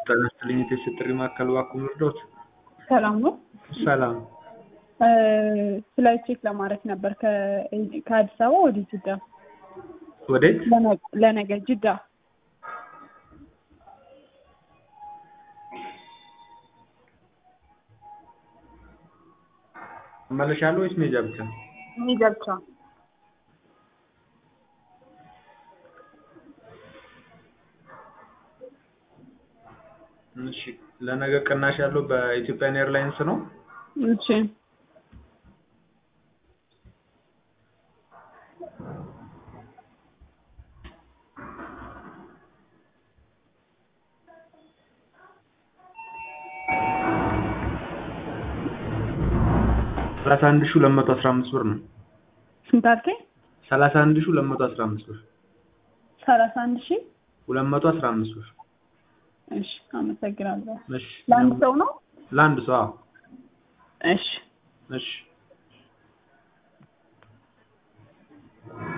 ጤና ይስጥልኝ የቴስት ጥሪ ማዕከል እባክዎ ልርዳዎት? ሰላም ነው። ሰላም ፍላይት ቼክ ለማድረግ ነበር ከአዲስ አበባ ወደ ጅዳ ወዴት? ለነገ ጅዳ። መመለሻ አለው ወይስ መሄጃ ብቻ? መሄጃ ብቻ። እሺ ለነገ ቅናሽ ያለው በኢትዮጵያን ኤርላይንስ ነው። እሺ ሰላሳ አንድ ሺህ ሁለት መቶ አስራ አምስት ብር ነው። ስንት አልከኝ? ሰላሳ አንድ ሺህ ሁለት መቶ አስራ አምስት ብር ሰላሳ አንድ ሺህ ሁለት መቶ አስራ አምስት ብር። እሺ አመሰግናለሁ። እሺ ለአንድ ሰው ነው? ለአንድ ሰው አዎ። እሺ እሺ